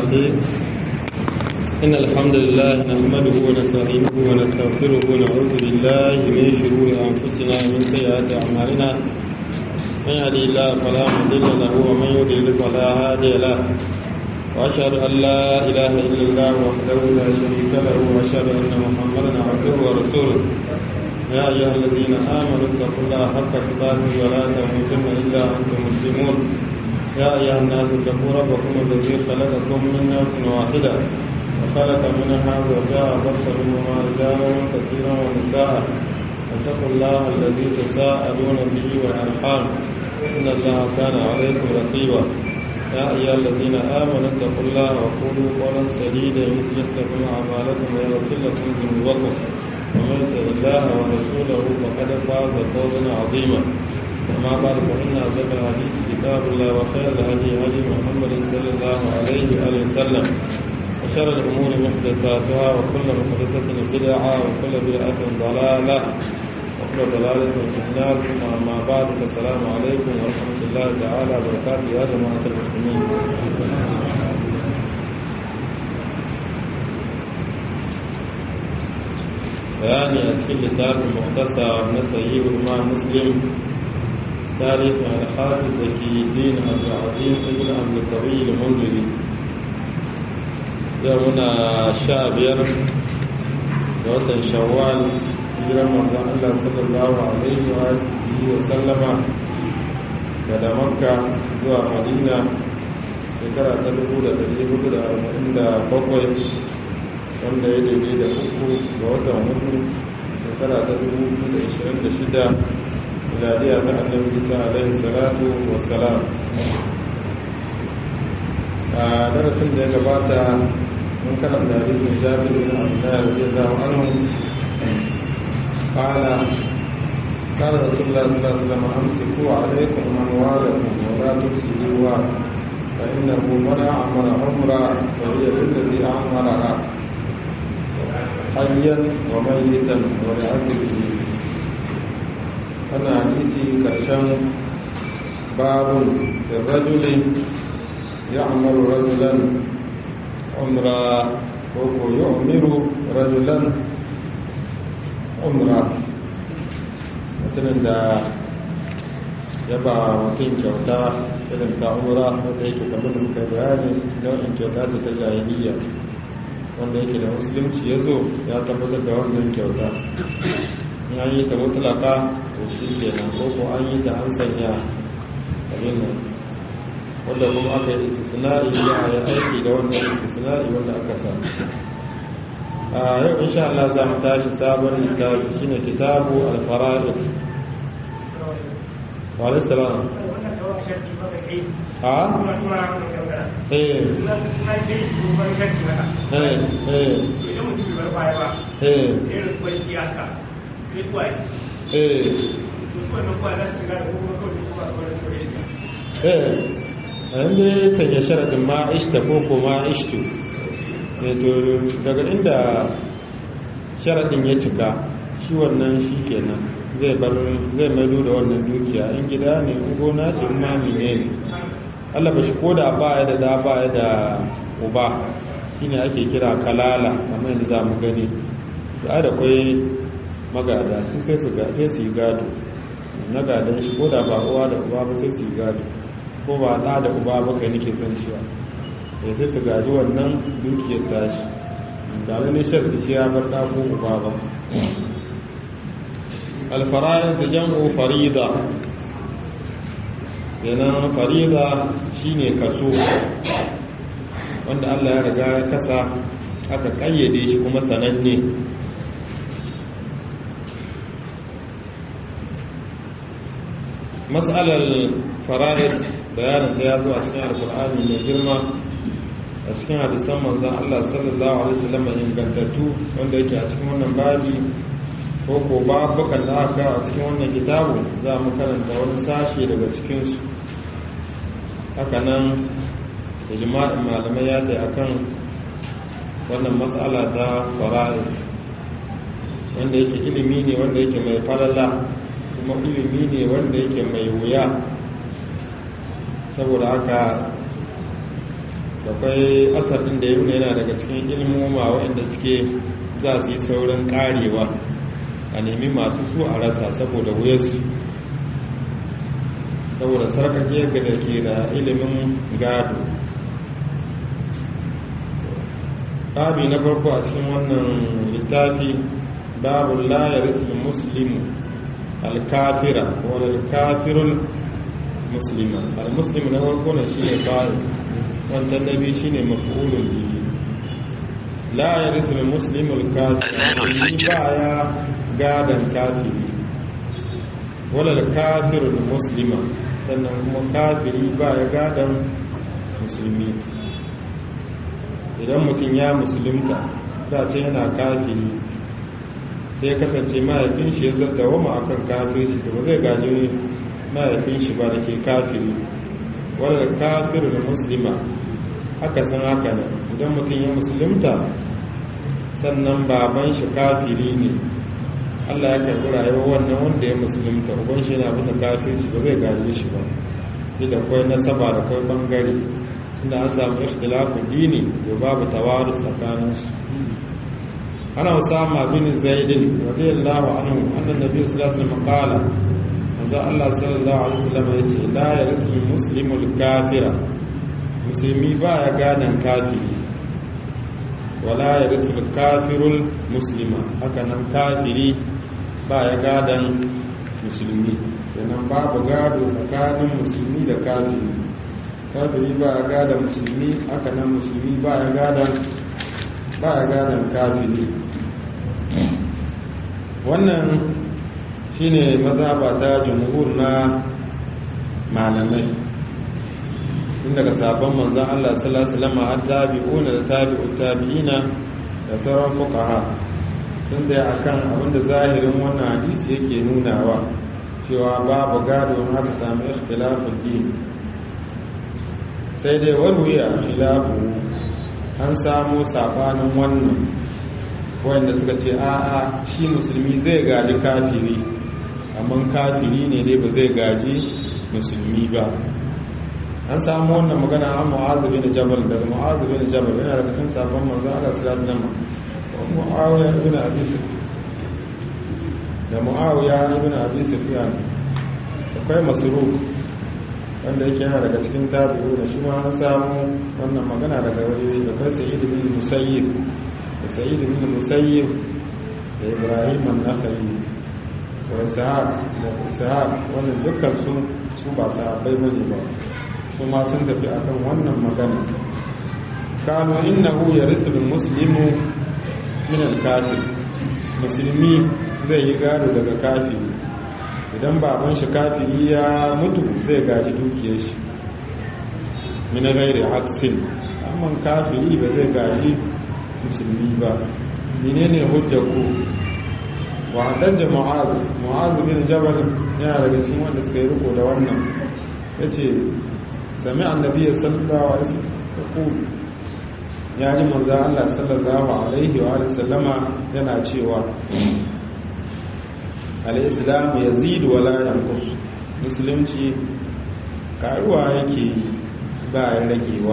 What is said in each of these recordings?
الرحيم إن الحمد لله نحمده ونستعينه ونستغفره ونعوذ بالله من شرور أنفسنا ومن سيئات أعمالنا من يهدي الله فلا مضل له ومن يضلل فلا هادي له وأشهد أن لا إله إلا الله وحده لا شريك له وأشهد أن محمدا عبده ورسوله يا أيها الذين آمنوا اتقوا الله حق تقاته ولا تموتن إلا أنتم مسلمون يا أيها الناس اتقوا ربكم الذي خلقكم من نفس واحدة وخلق منها زوجها بص منهما رجالا كثيرا ونساء واتقوا الله الذي تساءلون به والأرحام إن الله كان عليكم رقيبا يا أيها الذين آمنوا اتقوا الله وقولوا قولا سديدا يصلح لكم أعمالكم ويغفر لكم ذنوبكم ومن يطع الله ورسوله فقد فاز فوزا عظيما أما بعد فإن أصدق الحديث كتاب الله وخير الهدي هدي محمد صلى الله عليه وآله وسلم وشر الأمور محدثاتها وكل محدثة بدعة وكل بدعة ضلالة وكل ضلالة في النار ثم أما بعد فالسلام عليكم ورحمة الله تعالى وبركاته يا جماعة المسلمين bayani a cikin littafin muhtasa na sayi ulma muslim tarihin alhafiz zaki din abdulazim ibn abdulkabi al-munziri yau muna sha biyar ga watan shawwal hijiran manzon Allah sallallahu alaihi wa alihi wa sallama daga makka zuwa madina shekara ta 1447 wanda ya daidai da uku ga watan hudu shekara ta 2026 miladiya ta annabi isa alaihi salatu wassalam a darasin da ya gabata mun karanta hadisin jabir bin abdullah radiyallahu anhu qala قال رسول الله صلى الله عليه وسلم امسكوا عليكم اموالكم ولا تفسدوها فانه من اعمر عمرا فهي للذي اعمرها حيا وميتا ولعجله أنا حديثي كرشان باب الرجل يعمل رجلا عمرا وهو يعمر رجلا عمرا mutumin da ya ba mutum kyauta irin ta umra wanda yake kamar da muka bayani nau'in kyauta ta ta jahiliya wanda yake da musulunci ya zo ya tabbatar da wannan kyauta in an yi ta mutulaka to shi ke nan ko an yi ta an sanya abin nan wanda kuma aka yi istisna'i ya yi aiki da wannan istisna'i wanda aka sa a yau insha Allah za mu tashi sabon littafi shine kitabu al-fara'id wa alayhi salam a eh an da sanya sharaɗin ma ishta ko ko ma ishtu to daga inda sharaɗin ya cika shi wannan shi kenan zai bar zai maido da wannan dukiya in gida ne in gona ce in mami ne ne Allah ba shi ko da ba ya da da ba ya da uba shine ake kira kalala kamar yadda za mu gani da da kwai magada su sai su sai su yi gado na gadon shi ko da ba uwa da uba ba sai su yi gado ko ba da da uba ba kai nake son cewa ya sai su gaji wannan dukiyar tashi da wani sharri shi ya bar da ko uba ba alfara'id da jam'u farida yana farida shine kaso wanda Allah ya riga ya kasa aka kayyade shi kuma sananne mas'alar fara'id bayanin da ya zo a cikin alkur'ani mai girma a cikin hadisan manzan Allah sallallahu alaihi wasallam ingantattu wanda yake a cikin wannan baji ko ko babukan da aka a cikin wannan kitabu za mu karanta wani sashe daga cikinsu hakanan ijma'in malamai ya kai akan wannan matsala ta fara'id wanda yake ilimi ne wanda yake mai falala kuma ilimi ne wanda yake mai wuya saboda haka akwai asar ɗin da ya nuna yana daga cikin ilmoma waɗanda suke za su yi saurin ƙarewa a nemi masu su a rasa saboda wuyarsu saboda sarkakiyar da ke da ilimin gado babi na farko a cikin wannan littafi babu layar ismin muslimu alkafira wani alkafirul muslima almuslim na farko na shi ne fari wancan na biyu shi ne mafi'ulun biyu layar ismin muslimu alkafira baya gadon kafiri wani alkafirul muslima sannan kuma kafiri baya gadon musulmi idan mutum ya musulunta dace yana kafiri sai kasance mahaifin shi ya zadda wama akan kafirci to ba zai gaji mahaifin shi ba da ke kafiri wadda kafirin musulma haka san haka ne idan mutum ya musulunta sannan baban shi kafiri ne allah ya karbi rayuwar wannan wanda ya musulunta uban shi yana bisa kafirci ba zai gaji shi ba da kwai nasaba da kwai bangare inda an samu ikhtilafin dini da babu tawarus tsakaninsu ana usama bin zaidin radiyallahu anhu annan nabi sallallahu alaihi wasallam qala manzo Allah sallallahu alaihi wasallam yace la yarsu muslimul kafira musulmi ba ya ganan kafiri wala yarsu kafirul muslima haka nan kafiri ba ya gadan musulmi kenan babu gado tsakanin musulmi da kafiri kafiri ba ya gada musulmi haka nan musulmi ba ya gada ba ya gada kafiri wannan shine mazhaba ta jumhur na malamai tun daga sabon manzan Allah sallallahu alaihi wasallam har tabi'una da tabi'ut tabi'ina da sauran fuqaha sun tsaye akan abinda zahirin wannan hadisi yake nunawa cewa babu gado haka samu ikhtilafud din sai dai warwiya khilafu an samu sabanin wannan wanda suka ce a'a shi musulmi zai gaji kafiri amma kafiri ne dai ba zai gaji musulmi ba an samu wannan magana an mu'adhu bin jabal daga mu'adhu bin jabal yana daga kan sabon manzon Allah sallallahu alaihi wasallam muawiya ibn abi sufyan da muawiya ibn abi sufyan akwai masruq wanda yake yana daga cikin tabi'u da shi ma an samu wannan magana daga waje da kai sayyid bin musayyib da sayyid bin musayyib da ibrahim an-nakhai wa ishaq da ishaq wannan dukkan su su ba sahabbai bane ba su ma sun tafi akan wannan magana kanu innahu yarisu muslimu min al-kafir musulmi zai yi gado daga kafiri idan baban shi kafiri ya mutu zai gaji dukiyar shi mina gairi haksin amma kafiri ba zai gaji musulmi ba menene hujjar ku wa haddanja mu'az mu'az bin jabal yana daga cikin wanda suka yi riko da wannan yace sami annabi sallallahu alaihi wasallam ya ji manzo Allah sallallahu alaihi wa sallama yana cewa al'islam ya zidu wala yankus musulunci karuwa yake ba ya ragewa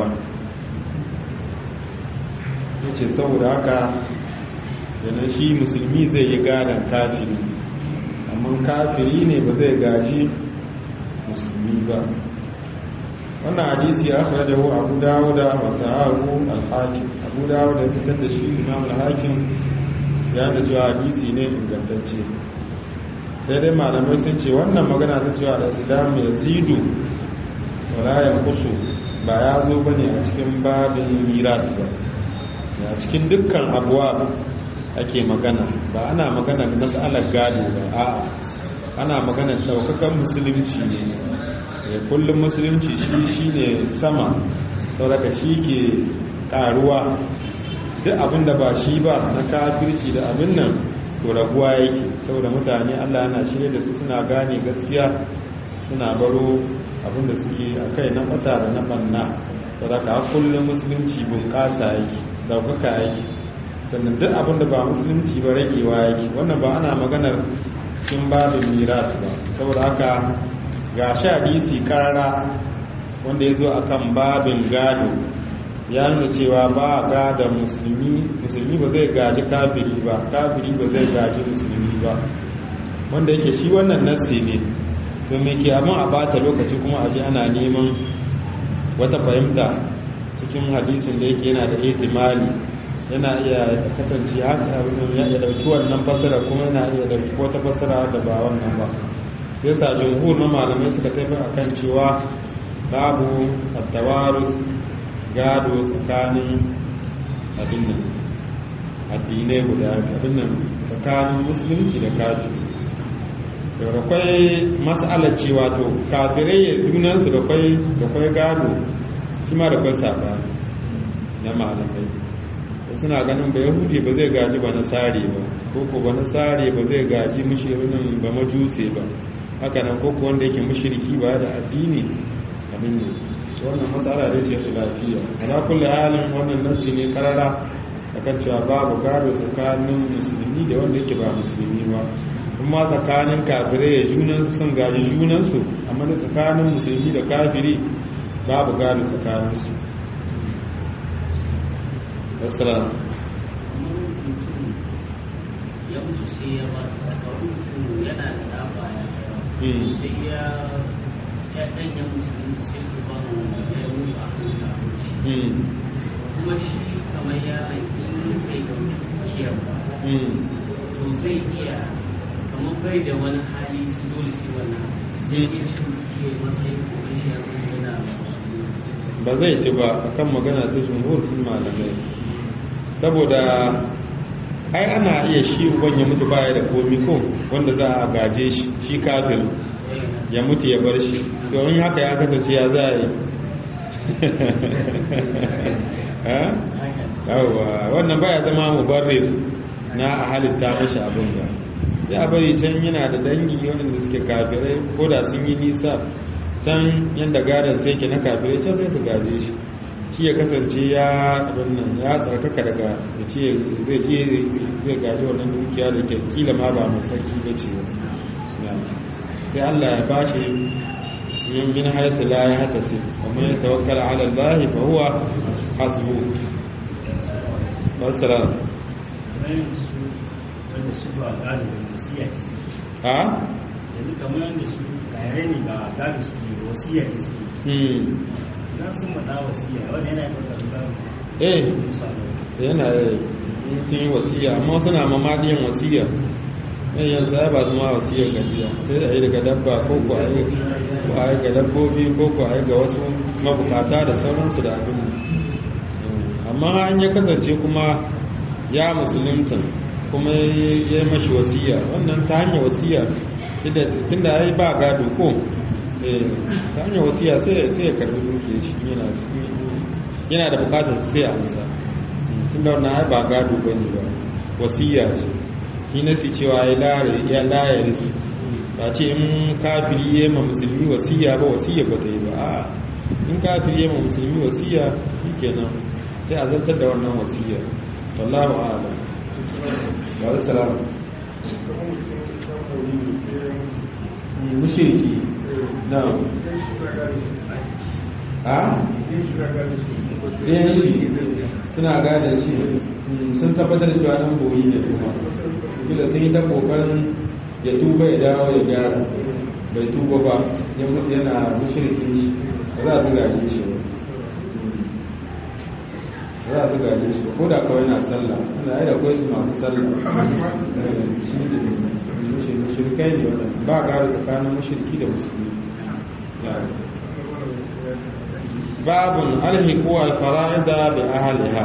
ya ce saboda haka yana shi musulmi zai yi gadon kafiri amma kafiri ne ba zai gaji musulmi ba wannan hadisi ya fara jawo abu dawo da wasu hagu alhakin abu dawo da fitar da shi imam alhakin ya da cewa hadisi ne ingantacce sai dai malamai sun ce wannan magana ta cewa da islam ya zidu walayan kusu ba ya zo ba ne a cikin babin miras ba a cikin dukkan abuwa ake magana ba ana magana da matsalar gado ba a'a ana magana daukakan musulunci ne kullum musulunci shi shi ne sama sauraka shi ke karuwa duk abinda ba shi ba na kafirci da abin nan to raguwa yake saboda mutane Allah yana shirye da su suna gane gaskiya suna baro abinda suke a kai na bata da na banna da ka kullum musulunci bunƙasa yake daukaka yake sannan duk abinda ba musulunci ba ragewa yake wannan ba ana maganar cikin babin miras ba saboda haka ga sha hadisi karara wanda ya zo akan babin gado ya nuna cewa ba ga da musulmi musulmi ba zai gaji kafiri ba kafiri ba zai gaji musulmi ba wanda yake shi wannan nassi ne domin ke abin a bata lokaci kuma aje ana neman wata fahimta cikin hadisin da yake yana da ihtimali yana iya kasance haka abin ya dauki wannan fasara kuma yana iya dauki wata fasara da ba wannan ba sai sa jumhur na malamai suka tafi akan cewa babu at-tawarus gado tsakanin abin nan addinai guda abin nan tsakanin musulunci da kafiri da kwai mas'ala ce wato kafirai ya junansu da kwai da kwai gado shi ma da kwai sabani na malamai suna ganin ba yahudi ba zai gaji ba nasari ba koko ba nasari ba zai gaji mushirin ba majuse ba haka nan koko wanda yake mushiriki ba da addini abin ne wannan matsala da ce lafiya ala kulli halin wannan nasi ne karara akan cewa babu gado tsakanin musulmi da wanda yake ba musulmi ba kuma tsakanin kafirai ya junansu sun gaji junansu amma da tsakanin musulmi da kafiri babu gado tsakaninsu assalamu ya mutu sai ya ba daga mutum yana da ɗaba sai ya ya ɗanya musulunci sai su ba mu ya mutu a kan kafirci kuma shi kamar ya in bai ɗauki dukiyar ba to zai iya kamar bai da wani hali su dole sai wannan zai iya cin dukiyar matsayin kuma shi ya kuma yana musulmi ba zai ci ba akan magana ta jumhur din malamai saboda ai ana iya shi uban ya mutu baya da komi ko wanda za a gaje shi shi kafin ya mutu ya bar shi to in haka ya kasance ya za a yi yawwa wannan baya zama mubarrir na a halitta mashi abin ba ya bari can yana da dangi waɗanda suke kafirai ko da sun yi nisa can yadda gadon sai ke na kafirai can sai su gaje shi shi ya kasance ya abin nan ya tsarkaka daga da ce zai ce zai gaji wannan dukiya da ke kila ma ba mai sarki ba ce sai Allah ya ba shi min min haisu la ya hata sai kuma ya tawakkala ala Allah fa huwa hasbu wassalam wanda su ba gado da wasiya ce suke ha yanzu kamar yadda su kayare ne ba gado suke wasiya ce suke hmm na sun maɗa wasiya wanda yana ɗaukar gado eh musa yana in sun yi wasiya amma suna mamadiyan wasiya yan yanzu ya ba zama wasiyar gajiya sai da yi daga dabba ko ko a yi ko a yi ga dabbobi ko ko a yi ga wasu mabukata da sauransu da abin amma an ya kasance kuma ya musulunta kuma ya yi mashi wasiya wannan ta hanyar wasiya tun da ya yi ba gado ko eh, ta hanyar wasiya sai sai ya karbi duke shi yana yana da bukatar sai a amsa tun da wannan ai ba gado ba ne ba wasiya ce shi nasi cewa ya lare ya layar su ba ce in kafiri ya ma musulmi wasiya ba wasiya ba ta yi ba a in kafiri ya ma musulmi wasiya shi kenan sai a zartar da wannan wasiya wallahu a'lam wa alaikum mushriki na a ɗayan shi suna gane shi sun tabbatar cewa ɗan boyi ne kuma bila sun yi ta ƙoƙarin ya tuba ya dawo ya gyara bai tuba ba ya mutu yana mushrikin shi ba za su gaje shi ba za su gaje shi ko da kawai na sallah suna yi da kawai su masu sallah shi ne mushrikai ne wannan ba gado tsakanin mushriki da musulmi babun alhiku alfara'ida bi ahliha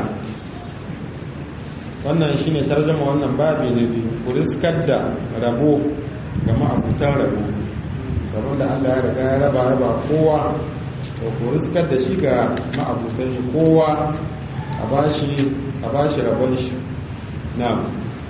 wannan shine tarjuma wannan babi na biyu ku riskar da rabo ga ma'abutan rabo rabon da Allah ya riga ya raba raba kowa to ku riskar da shi ga ma'abutan shi kowa a bashi a bashi rabon shi na'am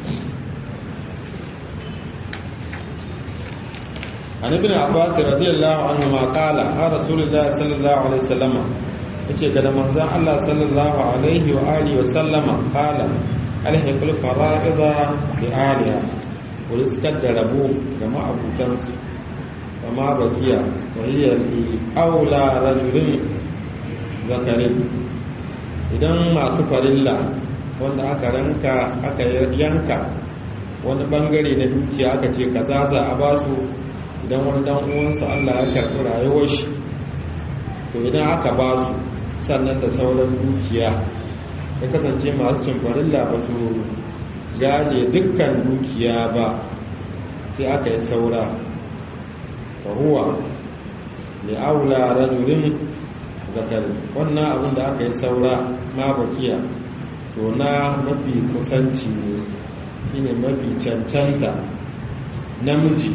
عن ابن عباس رضي الله عنهما قال قال رسول الله صلى الله عليه وسلم yace ga manzon Allah sallallahu alaihi wa alihi wa sallama qala alhiqul fara'ida bi aliha wa rizqat da rabu ga ma'abutan su wa ma bakiya wa hiya li aula rajulin zakarin idan masu farilla wanda aka ranka aka yanka wani bangare na dukiya aka ce kaza za a basu idan wani dan uwansu Allah ya karɓi rayuwar shi to idan aka basu sannan da sauran dukiya ya kasance masu cin farilla ba su gaje dukkan dukiya ba sai aka yi saura fahuwa da aula rajulin zakari wannan abin da aka yi saura ma bakiya to na mafi kusanci ne shine mafi cancanta namiji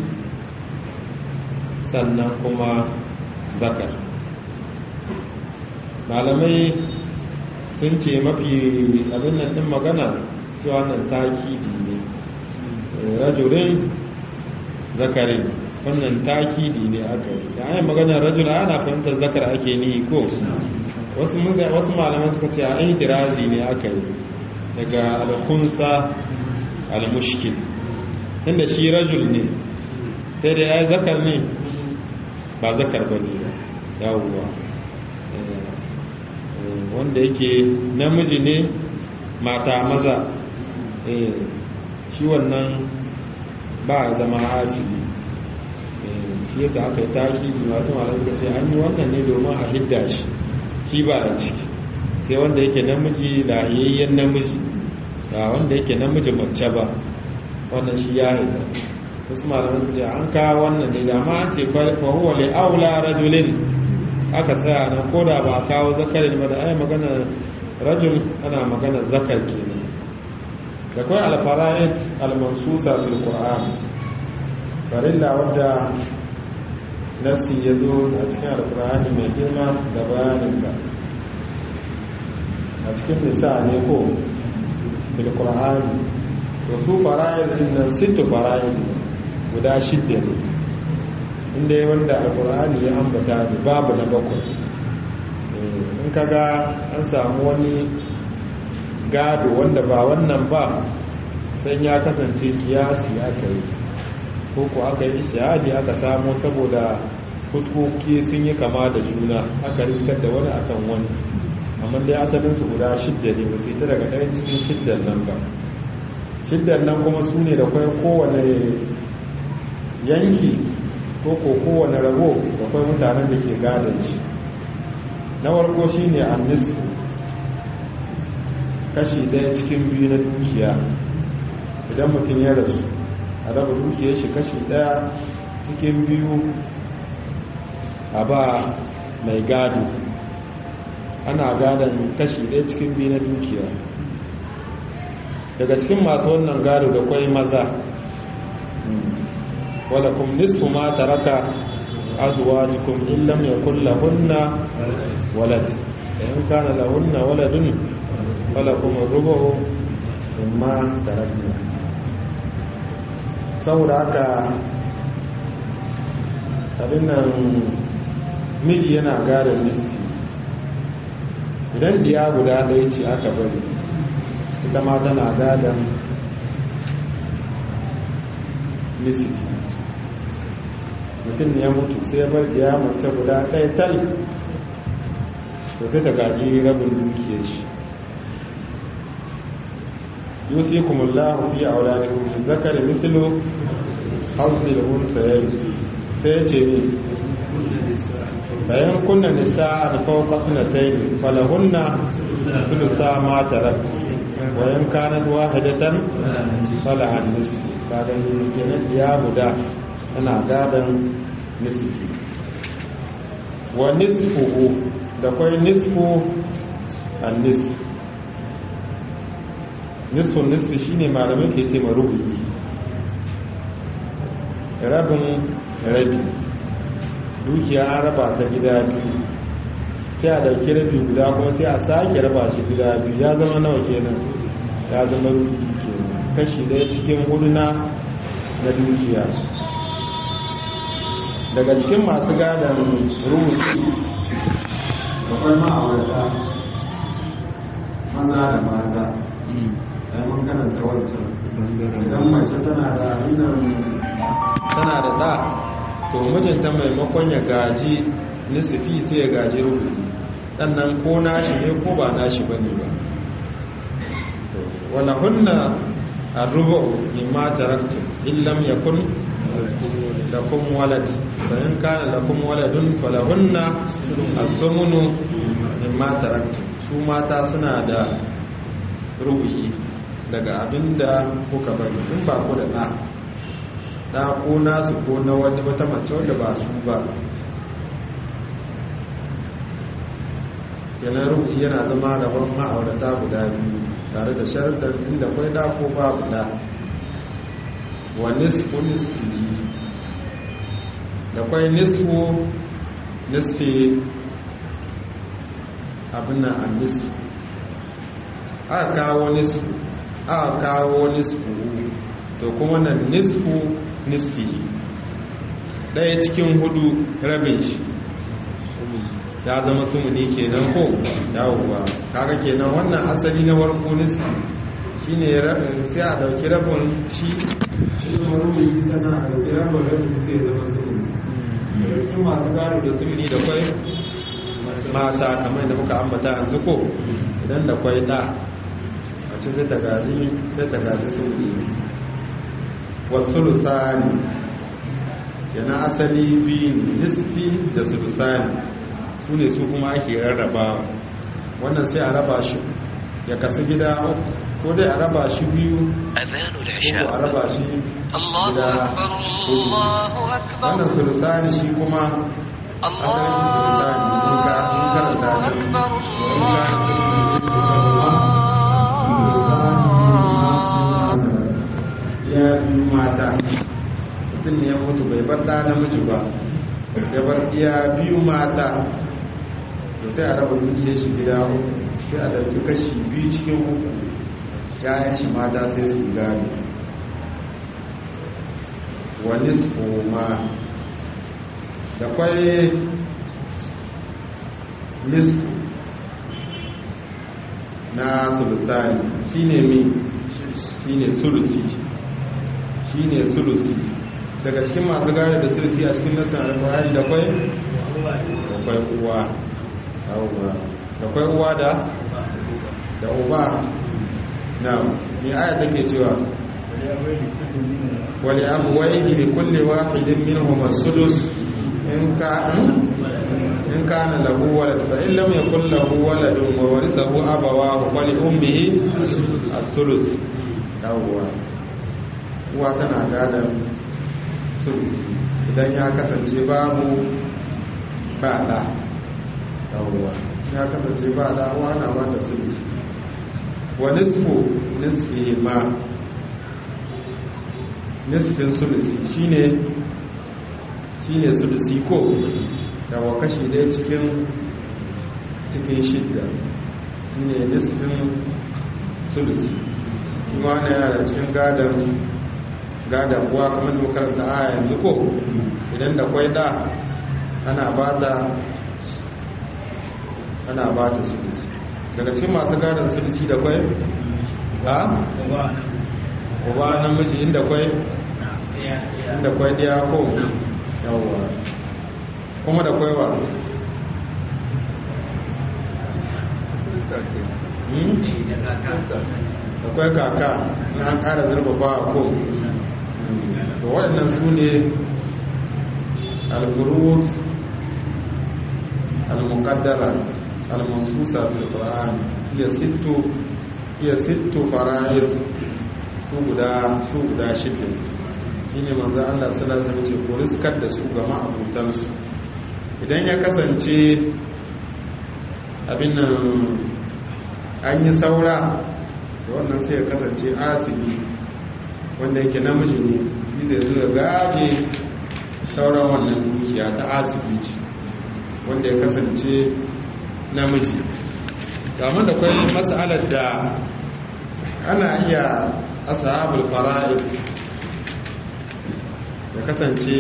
sannan kuma zakar malamai sun ce mafi abin nan din magana cewa nan takidi ne rajulin zakarin wannan takidi ne aka yi da ayin maganar rajula ana fahimtar zakar ake ni ko wasu malaman suka ce a ihtirazi ne aka yi daga alkhunsa almushkil inda shi rajul ne sai da ya zakar ne ba zakar ba ne yawuwa wanda yake namiji ne mata maza shi wannan ba a zama asibi shi yasa aka yi taki masu malar suka ce an yi wannan ne domin a hidda shi shi ba a ciki sai wanda yake namiji lahiyayyen namiji ba wanda yake namiji mace ba wannan shi ya hidda wasu malamai suka ce an kawo wannan ne da ma an ce fahuwa le aula rajulin aka tsaya nan ko da ba a kawo zakarin ba da ai magana rajul ana magana zakar kenan da kawai alfara'id almansusa fil qur'an farilla wadda nassi ya zo a cikin alkur'ani mai girma da bayaninta a cikin nisa ne ko fil qur'ani to su fara'id din nan sittu fara'id guda shidda ne inda wanda alkur'ani ya ambata da babu na bakwai in kaga an samu wani gado wanda ba wannan ba sai ya kasance kiyasi aka yi ko ko aka yi ishihadi aka samu saboda fuskoki sun yi kama da juna aka riskar da wani akan wani amma dai asalinsu guda shidda ne ba su ta daga ɗayan cikin shiddan nan ba shiddan nan kuma su ne da kwai kowane yanki ko ko kowane rago da kwai mutanen da ke gadon shi na warko shi ne annisu kashi ɗaya cikin biyu na dukiya idan mutum ya rasu a raba dukiyar shi kashi ɗaya cikin biyu a ba mai gado ana gadon kashi ɗaya cikin biyu na dukiya daga cikin masu wannan gado da kwai maza wadda kuma nisfu ma taraka azuwa jikin illam ya kulla hunna walad da yin kana lahunna waladun wala kuma rubahu imma tarakna saboda haka abin nan miji yana gadon niski idan diya guda ɗaya ce aka bari ita ma tana gadon niski mutum ya mutu sai ya bar diya mace guda ɗaya tal da sai ta gaji rabin dukiyar shi يوصيكم الله في أولادكم للذكر مثل حظ الأنثيين سيأتي فإن كن نساء فوق اثنتين فلهن ثلثا ما ترك وإن كانت واحدة فلها النصف kaga ni kenan ya guda ana gadan nisfi wa nisfuhu da kwai nisfu an nisfu nisfun nisfi shine malamai ke ce marubu'i rabin rabi dukiya an raba ta gida biyu sai a dauki rabi guda kuma sai a sake raba shi gida biyu ya zama nawa kenan ya zama rubu'i kenan kashi daya cikin hudu na na dukiya daga cikin masu gadon rubuci akwai ma'aurata maza da mata ai mun karanta wancan idan mace tana da hannun tana da ɗa to mijinta maimakon ya gaji nisifi sai ya gaji rubutu sannan ko nashi ne ko ba nashi ba ne ba wala hunna arrubu mimma taraktum illam yakun lakum walad fa in kana lakum waladun falahunna as-sumunu mimma taraktum su mata suna da rubu'i daga abinda kuka bari in ba ku da ɗa ɗa ko nasu ko na wani wata mace wadda ba su ba kenan rubu'i yana zama rabon ma'aurata guda biyu tare da sharuɗar inda kwai ɗa ko babu ɗa wa nisfu nisfihi da kwai nisfu nisfi abin nan an nisfu aka kawo nisfu aka kawo nisfu to kuma nan nisfu nisfihi ɗaya cikin hudu rabin shi ya zama sumuni kenan ko yawuwa kaga kenan wannan asali na warko nisfi shine sai a dauki rabin shi kuma rubi sana a dauki rabin rabin sai zama sumuni cikin masu gado da sumuni da kwai mata kamar da muka ambata yanzu ko idan da kwai da mace sai ta gaji sai ta gaji sumuni wasu lusani yana asali biyu nisfi da sulusani su ne su kuma ake rarrabawa wannan sai a raba shi ya kasu gida ko dai a raba shi biyu ko a raba shi gida wannan sulusani shi kuma asalin shi sulusani in ka karanta can ya biyu mata mutum ne ya mutu bai bar ɗa namiji ba ya bar iya biyu mata to sai a raba dukiyar shi gida uku sai a dauki kashi biyu cikin uku yayan shi mata sai su gado wani ma da kwai nisfu na sulusani shine mi shine sulusi shine sulusi daga cikin masu gane da sulusi a cikin nasan alfahari da kwai da kwai uwa da kwai uwa da da uba na ni aya take cewa wali abuwaihi li kulli wahidin minhum as-sudus in ka in kana lahu walad fa in lam yakul lahu waladun wa warithahu abawahu fa li ummihi as-sulus yawwa uwa tana gadan sulus idan ya kasance babu ba da yawwa ya kasance ba da uwa na ba ta sulus wa nisfu nisfihi ma nisfin sulusi shine shine sulusi ko yawa kashi daya cikin cikin shidda shine nisfin sulusi kuma na yara cikin gadon gadon uwa kamar da makaranta a yanzu ko idan da kwai da ana ba ta ana ba ta sulusi daga cikin masu gadon sulusi da kwai ha? uba namiji inda kwai inda kwai diya ko yawwa kuma da kwai ba da kwai kaka na kara zurfafa ko to waɗannan su ne alfurut al-muqaddara al-mansusa fil qur'an hiya sittu hiya sittu fara'id su guda su guda shidda shine manzo Allah sallallahu alaihi wasallam ce ko riskar da su ga ma'abutan su idan ya kasance abin nan an yi saura da wannan sai ya kasance asibi wanda yake namiji ne shi zai zo ya gaje sauran wannan dukiya ta asibi ce wanda ya kasance namiji kamar da kwai matsalar da ana iya ashabul fara'id da kasance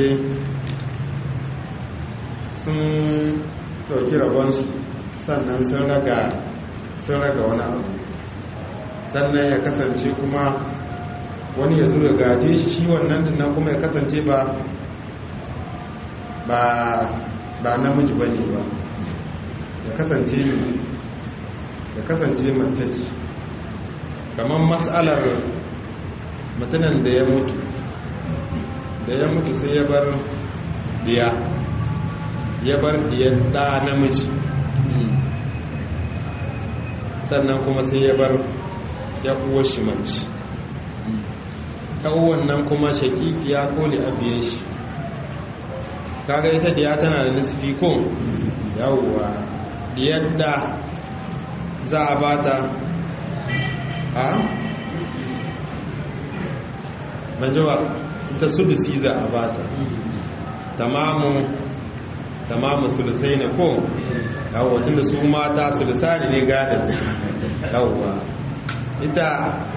sun dauki rabonsu sannan sun raga sun raga wani abu sannan ya kasance kuma wani ya zo ya gaje shi shi wannan dinnan kuma ya kasance ba ba ba namiji ba ne ba ya kasance ya kasance mace ce kamar matsalar mutumin da ya mutu da ya mutu sai ya bar diya ya bar diyar ɗa namiji sannan kuma sai ya bar ya uwar shi mace kawon nan kuma shakikiya ko abiye shi kaga ita diya tana da nisfi ko yawwa diyar da za a bata a majawa ita sudusi za a bata tamamu tamamu sulusai ne ko yawwa tunda su mata sulusari ne gadon su yawwa ita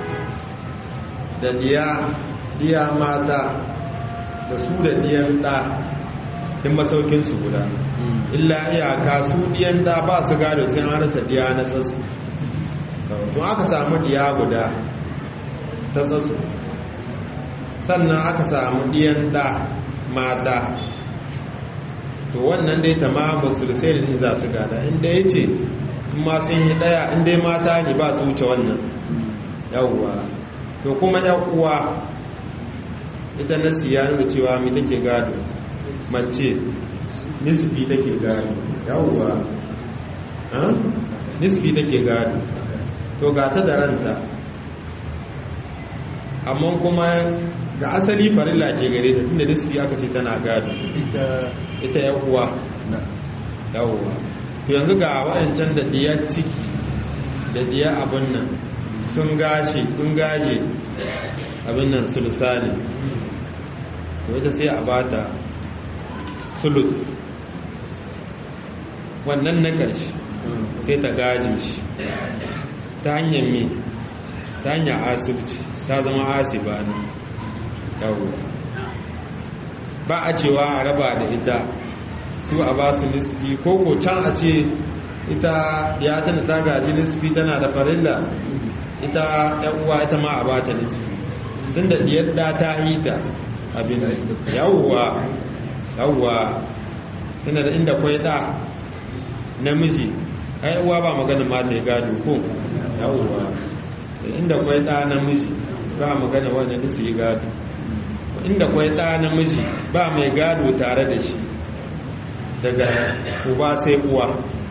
da diya diya mata da su da diyan da din masaukinsu guda illa iyaka su diyan da ba su gado sai an rasa diya na tsatsu tun aka samu diya guda ta tsatsu sannan aka samu diyan da mata to wannan dai tamamu sulusai da za su gada inda ya ce ma sun yi daya inda mata ne ba su wuce wannan yawwa to kuma uwa ita nasi ya nuna cewa mi take gado mace nisfi take gado yawwa nisfi take gado to ga ta da ranta amma kuma ga asali farilla ke gare ta tunda nisfi aka ce tana gado ita uwa yawwa to yanzu ga wa'ancan da diyar ciki da diyar abin nan sun gashe sun gaje abin nan sulusani to ita sai a bata sulus wannan na ƙarshe sai ta gaje shi ta hanyar me ta hanyar asibci ta zama asiba ne yawo ba a cewa a raba da ita su a ba su nisfi ko ko can a ce ita ya tana ta gaji nisfi tana da farilla ita uwa ita ma a bata nisfi sun da diyar da ta hita abin yawwa yawwa tana da inda kwai da namiji ai uwa ba maganin mata ya gado ko yawwa inda kwai da namiji ba magana wannan su yi gado inda kwai da namiji ba mai gado tare da shi daga uba sai uwa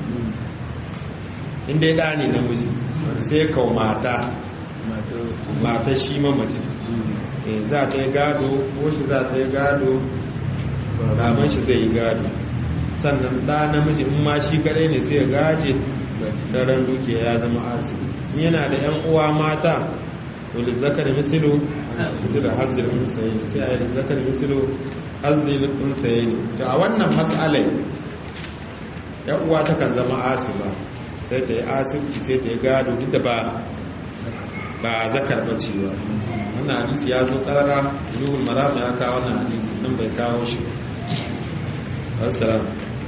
inda ya da ne namiji sai kawo mata mata shi mamaci za ta yi gado ko shi za ta yi gado baban shi zai yi gado sannan ɗa namiji in ma shi kadai ne sai ya gaje sauran dukiya ya zama asiri in yana da yan uwa mata to lizzakar misilu misilu hazir unsayi sai a yi lizzakar misilu hazir unsayi ne to a wannan matsalai yan uwa takan zama asiba sai ta yi asibci sai ta yi gado duk da ba ba zakar bace ba wannan hadisi ya zo karara ruhul maram ya kawo wannan hadisi nan bai kawo shi assalam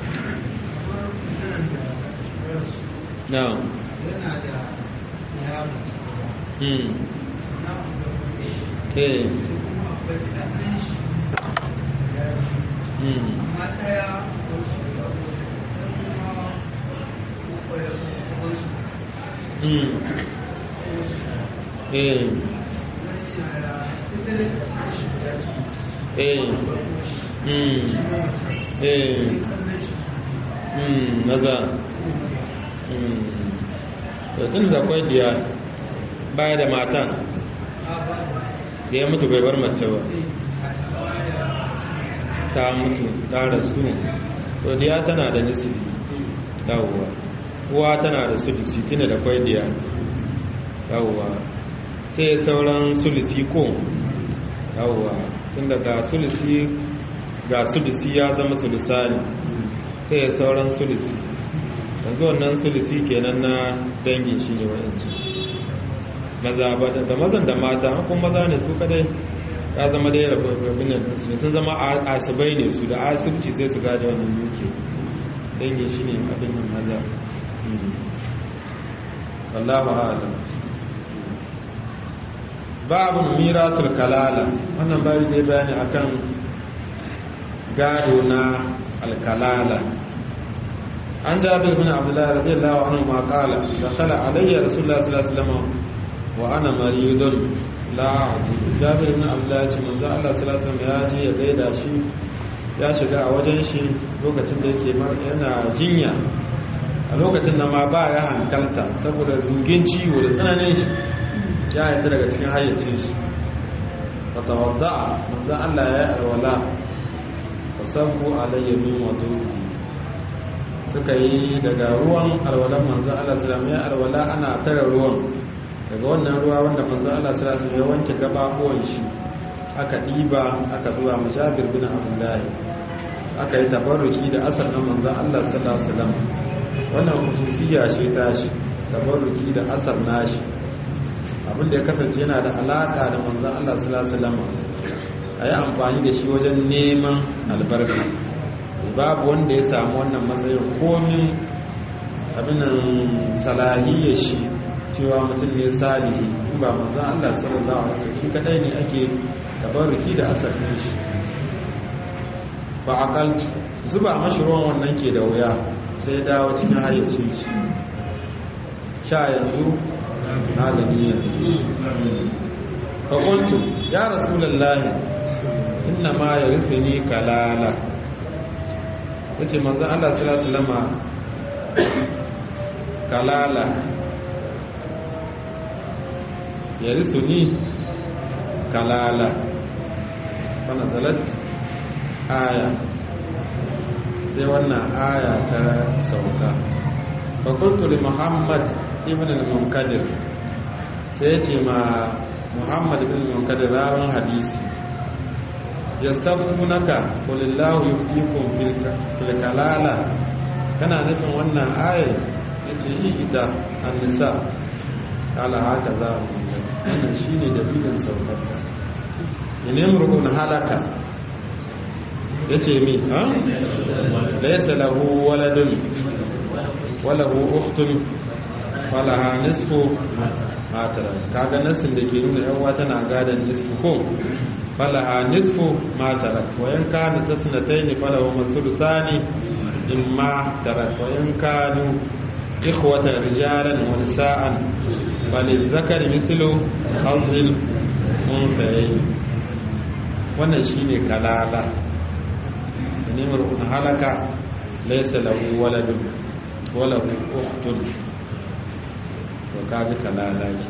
na yana da ya mutu hmm na eh kuma akwai ƙarfin shi hmm amma ɗaya wasu da wasu da kuma kwaye wasu hmm wasu eh ita da ƙarfin shi guda ce eh hmm shi ma mace eh ƙarfin shi hmm maza hmm to tun da kwai diya baya da mata a ba da ya mutu bai bar mace ba da ta mutu ta rasu to diya tana da nisibi yawwa uwa tana da sulusi tuna da kwai diya yawwa sai sauran sulusi ko yawwa tunda ga sulusi ga sulusi ya zama sulusani sai sauran sulusi yanzu wannan sulusi kenan na dangin shi ne wa'ancin maza ba da da mazan da mata kuma maza ne su kadai ya zama dai rabin nan su sun zama a- asibai ne su da asibci sai su gaji wannan duke dangin shi ne abin nan maza Mm. wallahu a'lam babu mirasul kalala wannan babu zai bayani akan gado na alkalala an jabir bin abdullahi radiyallahu anhu ma qala dakhala alayya rasulullah sallallahu alaihi wasallam wa ana maridun la jabir bin abdullahi ce manzo Allah sallallahu alaihi wasallam ya je ya gaida shi ya shiga a wajen shi lokacin da yake yana jinya a lokacin da ma ba ya hankalta saboda zugin ciwo da tsananin shi ya haita daga cikin hayyacin shi fa tawadda manzo Allah ya yi alwala fa sabu alayya min wudu'i suka yi daga ruwan alwalan manzo Allah sallallahu alaihi ya alwala ana tare ruwan daga wannan ruwa wanda manzo Allah sallallahu alaihi ya wanke gababuwan shi aka diba aka zuwa mujabir bin abdullahi aka yi tabarruki da asar na manzo Allah sallallahu alaihi wasallam wannan khususiyya ce ta shi tabarruki da asar nashi abinda ya kasance yana da alaka da manzo Allah sallallahu alaihi wasallam ayi amfani da shi wajen neman albarka babu wanda ya samu wannan matsayin komin abinan salahiyar shi cewa mutum ne salihi ba manzan Allah sallallahu alaihi wasallam shi kadai ne ake tabarruki da asarfin shi ba akaltu zuba mashi ruwan wannan ke da wuya sai ya dawo cikin hayyacin shi sha yanzu magani yanzu fakultu ya rasulallahi inna ma ya rufe ni kalala ya ce manzan Allah salama kalala ya risu ni kalala wani zalat aya sai wannan aya ta sauka fakultuli muhammad ibn al-munkadir sai ce ma muhammad ibn al-munkadir rawun hadisi yastaftunaka qulillahu yuftikum fil kalala kana nufin wannan ayar yace yi ita an-nisa kala haka za mu musulunci wannan shine dalilin saukarta inin rukun halaka yace mi ha laysa lahu waladun walahu ukhtun falaha nisfu matara kaga nasin da ke nuna yan wata na gadan nisfu ko falaha nisfu matara wayan kanu tasnataini falahu masulusani imma tarak wayan kanu ikhwatan rijalan wa nisaan zakari mithlu hazil unsayayn wannan shine kalala ne mar'un halaka laysa lahu waladun walahu ukhtun to kaji kalala ne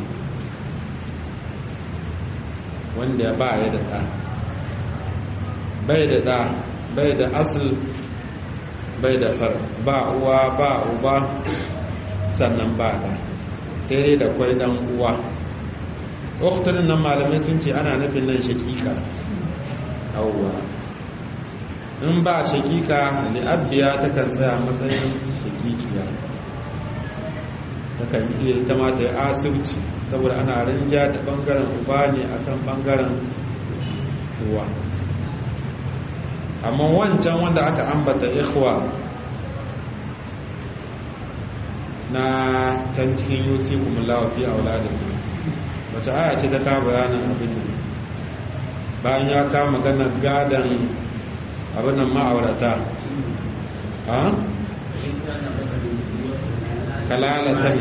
wanda ba ya da ɗa bai da ɗa bai da asal bai da far ba uwa ba uba sannan ba ɗa sai dai da kwai ɗan uwa uktunin nan malamai sun ce ana nufin nan shakika auwa in ba shakika li'abbiya takan tsaya matsayin shakikiya takan iya ita ma ta yi asirci saboda ana rinja da bangaren uba ne akan bangaren uwa amma wancan wanda aka ambata ikhwa na can cikin yusi kuma lawafi a wuladin wace aya ce ta ka bayanin abin nan bayan ya kama ganar gadon abin nan ma'aurata a kalalatan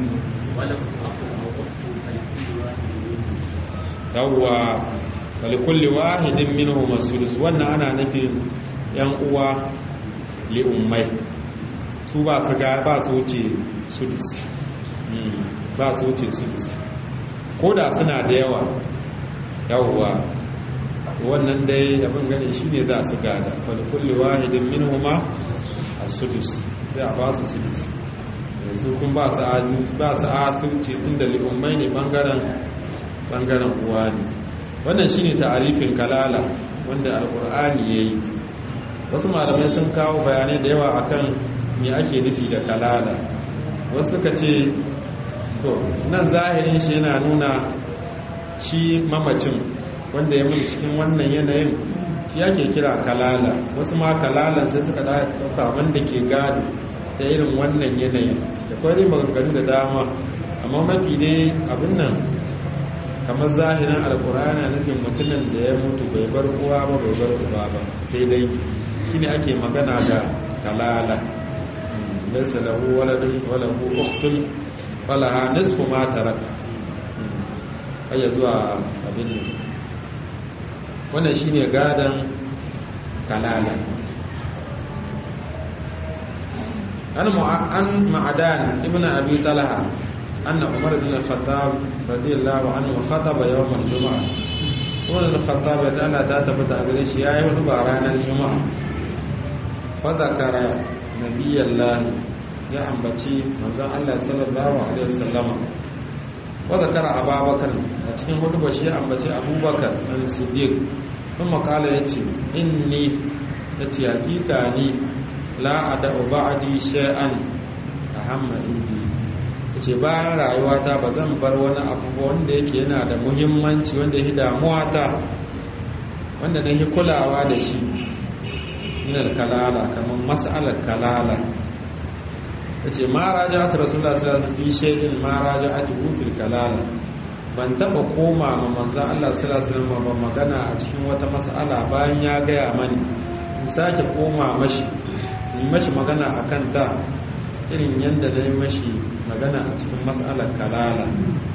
yawwa walikulli wahidin minhu masudus wannan ana nufin yan uwa li ummai su ba su ga ba su wuce sudus ba su wuce sudus ko da suna da yawa yawwa wannan dai abin gane shine za su gada walikulli wahidin minhuma as-sudus sai a ba su sudus su kun ba su asirci tun da li'ummai ne bangaren uwa ne wannan shi ne ta'arifin kalala wanda alkur'ani ya yi wasu malamai sun kawo bayanai da yawa akan me ake nufi da kalala wasu suka ce to nan zahirin shi yana nuna shi mamacin wanda ya mutu cikin wannan yanayin shi ake kira kalala wasu ma kalalan sai suka dauka wanda ke gado ta irin wannan yanayin da kwari maganganu da dama amma mafi dai abin nan kamar zahirin alkur'ana nufin mutumin da ya mutu bai bar uwa ba bai bar uba ba sai dai shine ake magana da kalala laysa lahu waladun wa lahu ukhtun falaha nisfu ma taraka ayya zuwa abin nan wannan shine gadan kalala an an ma'adan ibnu abi talha anna umar ibn al-khattab radiyallahu anhu khataba yawm al-jum'ah umar ibn al-khattab da Allah ta tabbata a gare shi yayi hudu ba ranar juma'a fa zakara nabiyallahi ya ambaci manzon Allah sallallahu alaihi wasallam wa zakara ababakar a cikin hudu ba shi ya ambaci abubakar dan siddiq kuma kala yace inni yace hakika ni la ada'u ba'di shay'an ahamma indi yace bayan rayuwata ba zan bar wani abu wanda yake yana da muhimmanci wanda yake damuwa ta wanda nake kulawa da shi min kalala kamar mas'alar kalala yace ma raja'at rasulullah sallallahu alaihi wasallam fi shay'in ma raja'atu fil kalala ban taba koma ma manzon Allah sallallahu alaihi wasallam magana a cikin wata mas'ala bayan ya gaya mani in sake koma mashi in mashi magana a kan ta irin yadda na yi mashi magana a cikin matsalar kalala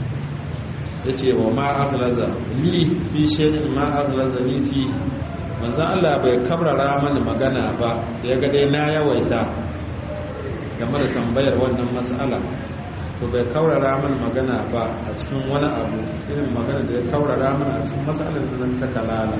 ya ce wa ma'aglaza li fi shaidin ma'aglaza li fi manzan Allah bai kabrara mani magana ba da ya ga dai na yawaita game da tambayar wannan matsala to bai kaurara mani magana ba a cikin wani abu irin magana da ya kaurara mani a cikin matsalar da zan ta kalala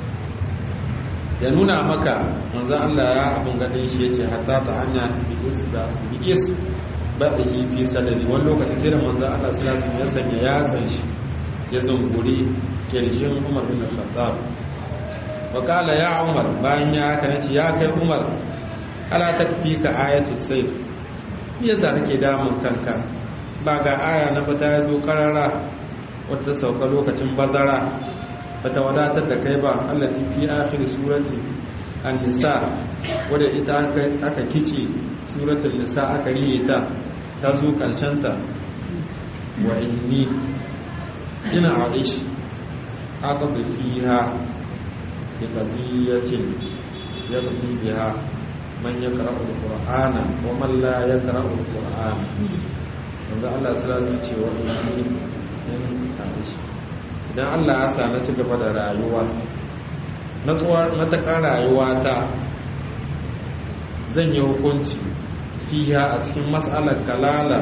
ya nuna maka manzan Allah ya abin gadin shi ya ce hatta ta hanya bi'is ba'ihi fi sadari wani lokaci sai da manzan Allah silasin ya sanya yatsan shi ya zunguri kirjin umar bin khattab wakala ya umar bayan ya haka nace ya kai umar ala takfika ayatul sayf me yasa kake damun kanka ba ga aya na bata ya zo karara wata sauka lokacin bazara bata wadatar da kai ba allati fi akhir surati an-nisa wadda ita aka kice suratul nisa aka riye ta ta zo karshen ta wa inni ina aish atadu fiha bi qadiyatin yaqdi biha man yaqra'u al-qur'ana wa man la yaqra'u al-qur'ana yanzu Allah sallallahu alaihi ce wa inni in aish idan allah ya sa na ci gaba da rayuwa na tsuwar matakan rayuwa ta zan yi hukunci fiya a cikin matsalar kalala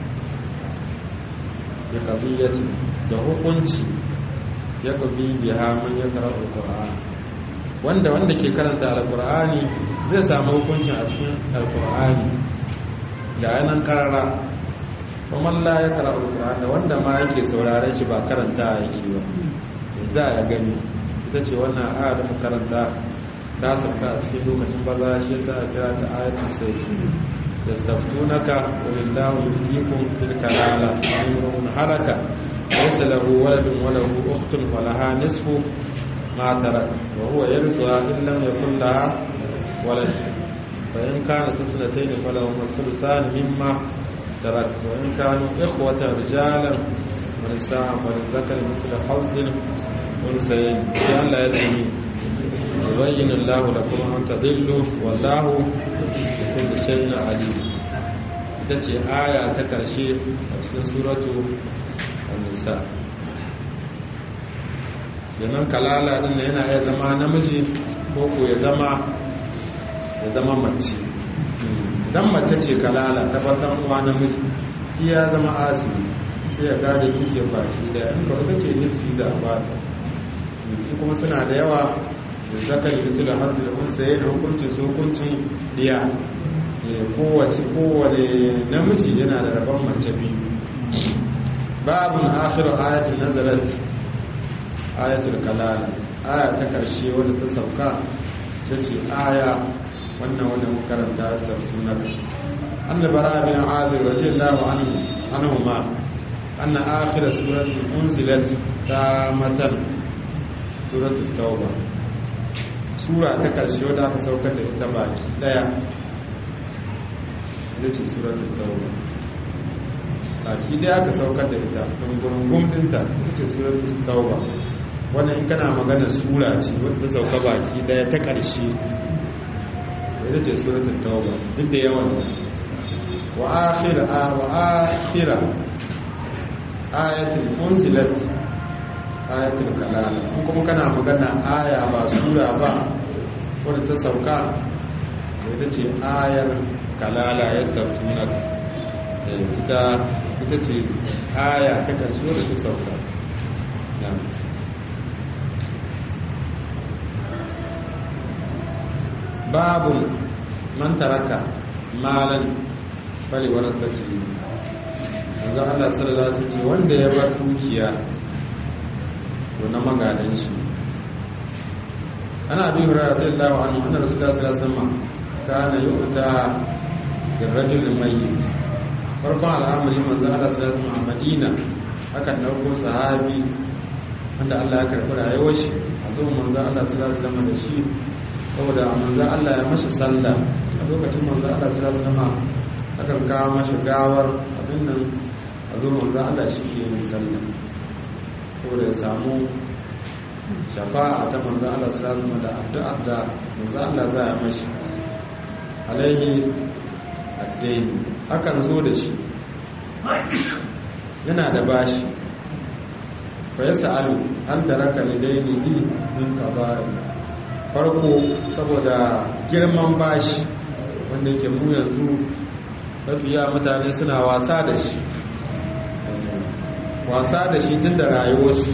ya kaziyyati da hukunci ya kazi biya man ya kara alkur'ani wanda wanda ke karanta alkur'ani zai samu hukuncin a cikin alkur'ani da yanan karara kuma la ya kara alkur'ani da wanda ma yake sauraren shi ba karanta yake ba za a gani ita ce wannan aya da mu karanta ta sauka a cikin lokacin baza shi yasa a kira ta ayatul sayyi yastaftunaka wa illahu yuftikum fil kalala amrun halaka laysa lahu waladun wa lahu ukhtun wa laha nisfu ma tarak wa huwa yarzuha in lam yakul laha walad fa in kanat sanatayn falahu thuluthan mimma ترك وإن كانوا إخوة رجالا ونساء وللذكر مثل حظ أنثيين لأن لا يدري يبين الله لكم أن تضلوا والله بكل شيء عليم ita ce aya ta ƙarshe a cikin suratu an-nisa yanan kalala din yana iya zama namiji ko ko ya zama ya zama mace idan mace ce kalala ta farkon uwa namiji shi ya zama asiri sai ya gada duke baki da in ka ita ce nisfi za a bata kuma suna da yawa da zakari misali hanzu da kun saye da hukuncin su hukuncin diya kowace kowane namiji yana da rabon mace biyu babun akhiru ayatul nazarat ayatul kalala aya ta karshe wadda ta sauka ta ce aya wannan wanda muka karanta astaftunaka anna bara bin azir radiyallahu anhu anhuma anna akhir suratul unzilat tamatan suratul tauba sura ta karshe wadda aka saukar da ita baki daya ita ce suratul tauba baki daya aka saukar da ita gungurungun dinta ita ce suratul tauba wannan in kana magana sura ce wadda ta sauka baki daya ta karshe ita ce suratul tauba duk da yawan wa akhira wa akhira ayatul unsilat ayatul kalala in kuma kana magana aya ba sura ba wadda ta sauka da ita ce ayar kalala ya staftunaka ita ita ce aya ta karshe da ta sauka babu man taraka malan bali warasati yanzu Allah sallallahu alaihi wasallam wanda ya bar dukiya to na magadan shi ana bi hurairah radiyallahu anhu anna rasulullah sallallahu alaihi wasallam kana yu'ta bil rajul mayyit farkon al'amari manzo Allah sallallahu alaihi wasallam a Madina akan dauko sahabi wanda Allah ya karɓi rayuwar shi a zo manzo Allah sallallahu alaihi wasallam da shi saboda manzo Allah ya mashi sallah a lokacin manzo Allah sallallahu alaihi wasallam akan kawo mashi gawar abin nan a zo manzo Allah shi ke yin sallah saboda ya samu shafa'a ta manzo Allah sallallahu alaihi wasallam da addu'ar da manzo Allah za ya mashi alaihi addaini akan zo da shi yana da bashi fa ya sa'alu hal taraka lidaini bi min qada'i farko saboda girman bashi wanda yake mu yanzu mafiya mutane suna wasa da shi wasa da shi tun da rayuwarsu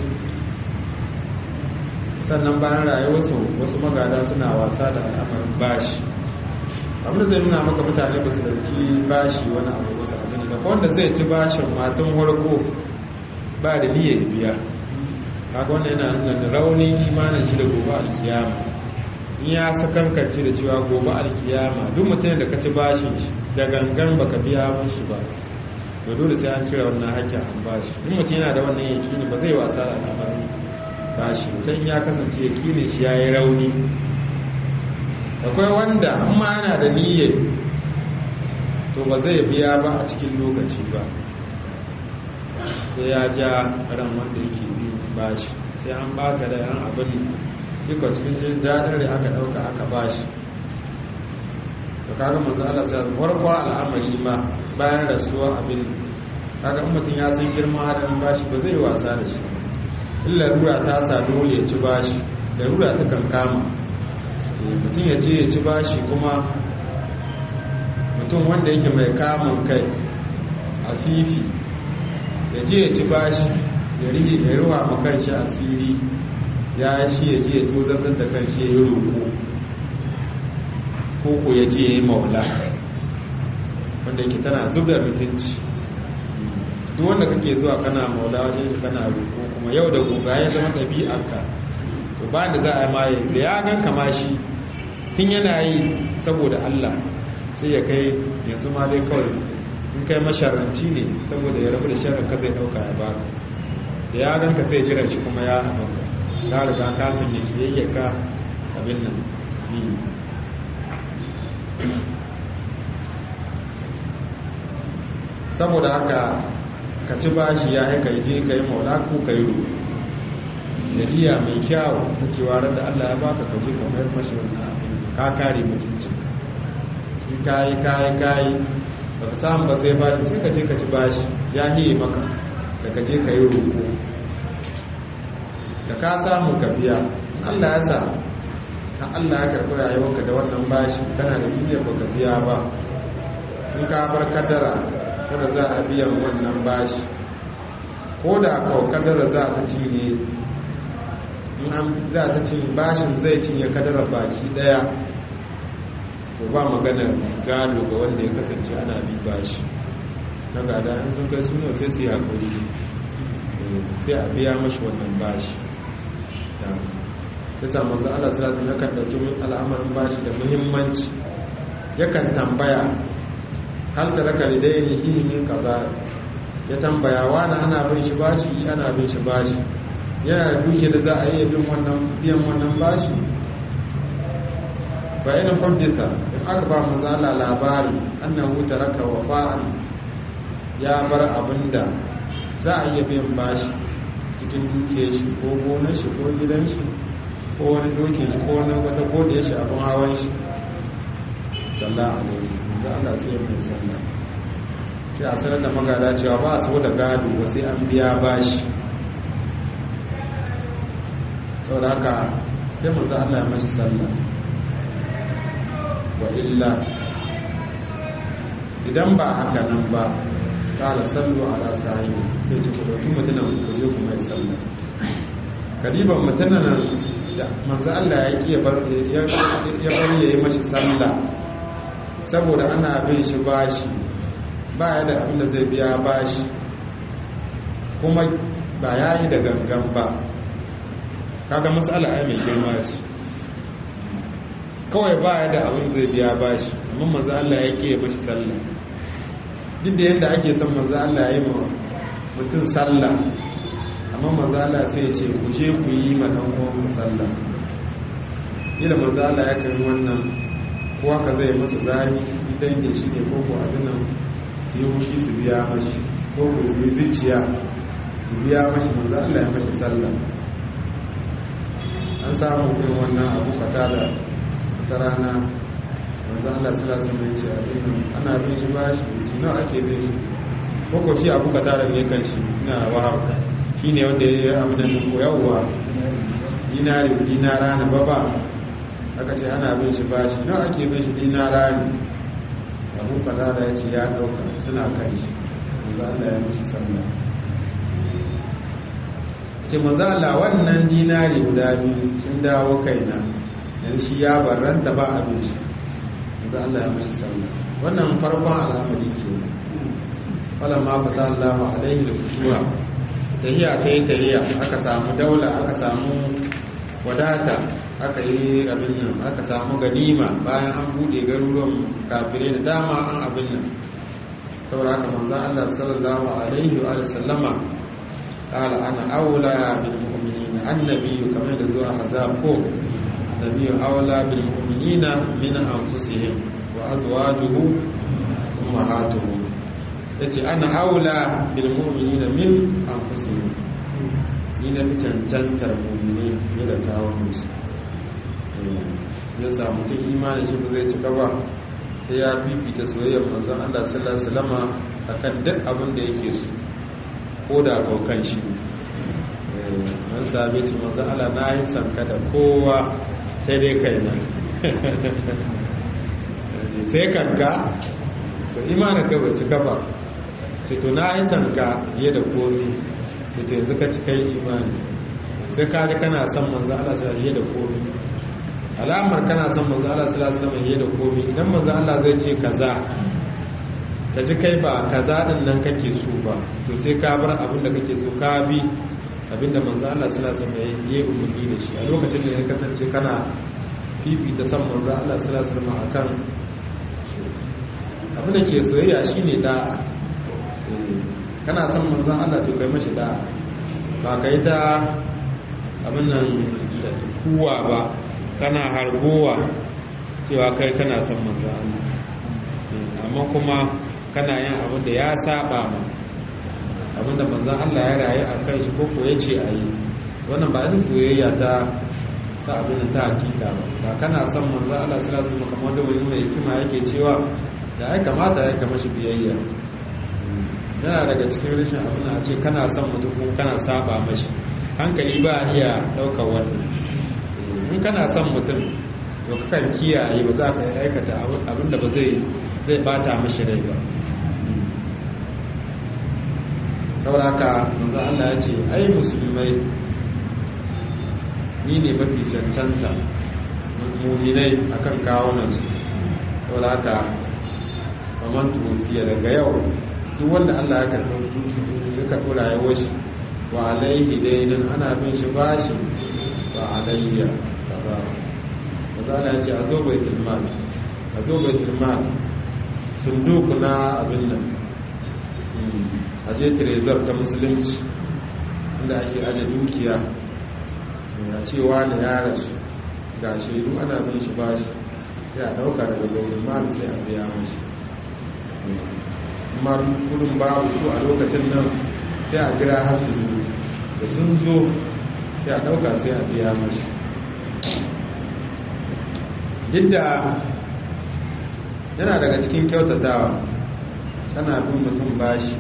sannan bayan rayuwarsu wasu magada suna wasa da al'amarin bashi abinda zai nuna maka mutane ba su dauki bashi wani abu wasu abin da wanda zai ci bashin matan warko ba da niyyar biya kaga wannan yana nuna raunin imanin shi da gobe alkiyama in ya sakankance da cewa gobe alkiyama duk mutum da ka ci bashin shi da gangan baka biya mushi ba to dole sai an cire wannan hakkin an bashi in mutum yana da wannan yakini ba zai wasa da al'amarin bashi sai in ya kasance yakinin shi ya yi rauni akwai wanda amma yana da niyyar to ba zai biya ba a cikin lokaci ba sai ya ja ran wanda yake biyu bashi sai an baka da yan abin duka cikin jin daɗin da aka ɗauka aka bashi to kaga manzo Allah sai ya farko al'amari ma bayan rasuwa abin kaga in mutum ya san girman hadarin bashi ba zai wasa da shi illa rura ta sa dole ya ci bashi da rura ta kan kama mutum ya ce ya ci bashi kuma mutum wanda yake mai kamun kai a fifi ya je ya ci bashi ya rige ya ruwa ma kanshi asiri ya shi ya je ya tozartar da kanshi ya yi roƙo koko ya je ya yi maula wanda yake tana zub da mutunci duk wanda kake zuwa kana maula wajen shi kana roƙo kuma yau da gobe ya zama ɗabi'arka to ba da za a maye da ya gan kama shi tun yana yi saboda Allah sai ya kai yanzu ma dai kawai in kai masharanci ne saboda ya rabu da sharar ka zai ɗauka ya baka da ya gan ka sai jiran shi kuma ya abinka ya riga ka sanya kiyayyaka abin nan saboda haka ka ci bashi ya haika je ka yi maula ko ka yi roƙo da iya mai kyawu ta cewa da Allah ya baka ka je ka mayar mashi wannan abin ka kare mutuncin in kayi kayi kayi ba ka samu ba sai bashi sai ka je ka ci bashi ya hiye maka da ka je ka yi roƙo da ka samu ka biya Allah ya sa ta Allah ya karɓi rayuwarka da wannan bashi kana da niyyar ba ka biya ba in ka bar kadara wadda za a biyan wannan bashi ko da kawo kadara za ta cinye in an za ta cinye bashin zai cinye kadara baki daya ko ba magana gado ga wanda ya kasance ana bi bashi na gada in sun kai suna sai su yi haƙuri sai a biya mashi wannan bashi ya samu za Allah salatu ya kan ɗauki al'amarin bashi da muhimmanci yakan tambaya hal da raka lidaini ilimin kaza ya tambaya wani ana bin shi bashi ana bin shi bashi yana da duke da za a yi bin wannan biyan wannan bashi bayanin fardisa in aka ba mazala labari annahu taraka wafa'an ya bar abinda za a iya biyan bashi cikin duke shi ko gonar shi ko gidan shi ko wani dokin shi ko wani wata godiyar shi abin hawan shi sallah alaihi za Allah sai mai sallah sai a sanar da magada cewa ba su da gado ba sai an biya bashi saboda haka sai manzo Allah ya mashi sallah wa illa idan ba haka nan ba kala sallu ala sahibi sai ce ku dauki mutunan ku je ku mai sallah kadiban mutunan da manzo Allah ya ki ya bar ya bar yayi mashi sallah saboda ana bin shi bashi ba ya da abin da zai biya bashi kuma ba ya yi da gangan ba kaga matsala ai mai girma ce kawai ba ya da abin zai biya bashi amma maza Allah ya ke mashi sallah duk da yadda ake son maza Allah ya yi ma mutum sallah amma maza Allah sai ce ku je ku yi ma dan uwan sallah ila maza Allah ya kan wannan kowa ka zai masa zani idan da shi ne koko abin nan su yi hushi su biya mashi koko su yi zuciya su biya mashi maza Allah ya mashi sallah an samu irin wannan abu fata da ta rana wanzan Allah salasa mai ce abin ana bin shi ba shi wuce nawa ake bin shi koko shi abu ka tara ne kan shi na wahab shi ne wanda ya yi abu da nuko yawwa dinari dinara na baba aka ce ana bin shi ba shi nawa ake bin shi dinara ne abu ka tara ya ce ya dauka suna kan shi wanzan Allah ya mishi sallah ce mazala wannan dinari guda biyu sun dawo kaina yanzu shi ya barranta ba abin shi yanzu Allah ya mashi sallah wannan farkon al'amari ke wannan ma fata Allah wa alaihi da fituwa tahiya ta yi tahiya aka samu daula aka samu wadata aka yi abin nan aka samu ganima bayan an bude garuruwan kafirai da dama an abin nan saboda haka manzo Allah sallallahu alaihi wa sallama قال أنا أولى بالمؤمنين النبي كما يقول أحزابكم النبي أولى بالمؤمنين من أنفسهم وأزواجه أمهاتهم yace ana aula bil mu'minina min anfusihim ni na fi cancantar mu'mini ne da kawo musu ya sa mutum imanin shi ba zai cika ba sai ya fifita soyayyar manzon Allah sallallahu alaihi wasallama akan duk abin da yake so ko da kaukan shi an same ci masu ala na yi sanka da kowa sai dai kai nan sai kanka to imanin ka bai cika ba ce to na yi sanka fiye da komi da to yanzu ka cika yi imani sai ka ji kana son manzo Allah sai fiye da komi alamar kana son manzo Allah sallallahu alaihi wasallam fiye da komi idan manzo Allah zai ce kaza ka ji kai ba kaza din nan kake so ba to sai ka bar abin da kake so ka bi abin da manzo Allah sallallahu alaihi wasallam ya yi umarni da shi a lokacin da ya kasance kana fifita san manzo Allah sallallahu alaihi wasallam akan abin da ke soyayya shine da'a kana son manzo Allah to kai mashi da'a ba kai ta abin nan kuwa ba kana hargowa cewa kai kana son manzo Allah amma kuma kana yin abin da ya saba ma abin da manzan Allah ya rayu a kan shi koko ya ce a yi wannan ba zai soyayya ta ta abin da ta hakika ba ba kana son manzan Allah suna su kamar da wani mai hikima yake cewa da ya kamata ya kama shi biyayya yana daga cikin rashin abin a ce kana son mutum ko kana saba mashi hankali ba iya ɗaukar wannan in kana son mutum to kakan kiyaye ba za ka aikata abin da ba zai zai bata mashi rai ba sauraka manzo Allah ya ce ai musulmai ni ne mafi cancanta muminai akan kawunansu sauraka faman tufiya daga yau duk wanda Allah ya karɓi ya karɓi rayuwar shi wa alaihi dainin ana bin shi bashi wa alayya kaza maza Allah ya ce a zo baitul mal a zo baitul mal sunduku na abin nan a je trezor ta musulunci inda ake aje dukiya ya cewa da ya rasu ga shaidu ana bin shi bashi sai a dauka daga baitul mal sai a biya mashi amma kudin babu su a lokacin nan sai a jira har su zo da sun zo sai a dauka sai a biya mashi duk da yana daga cikin kyautatawa kana bin mutum bashi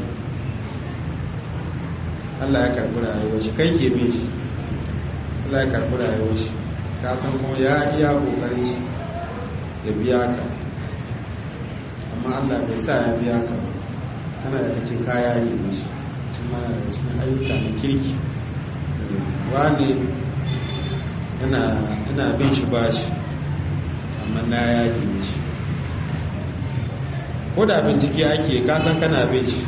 Allah ya karbi rayuwar shi kai ke bin shi Allah ya karbi rayuwar shi ka san kuma ya iya kokarin shi ya biya ka amma Allah bai sa ya biya ka ba kana daga cikin kaya yi mishi shi mana daga cikin ayyuka na kirki wani yana bin shi bashi amma na ya yi mishi ko da bincike ake kasan kana bin shi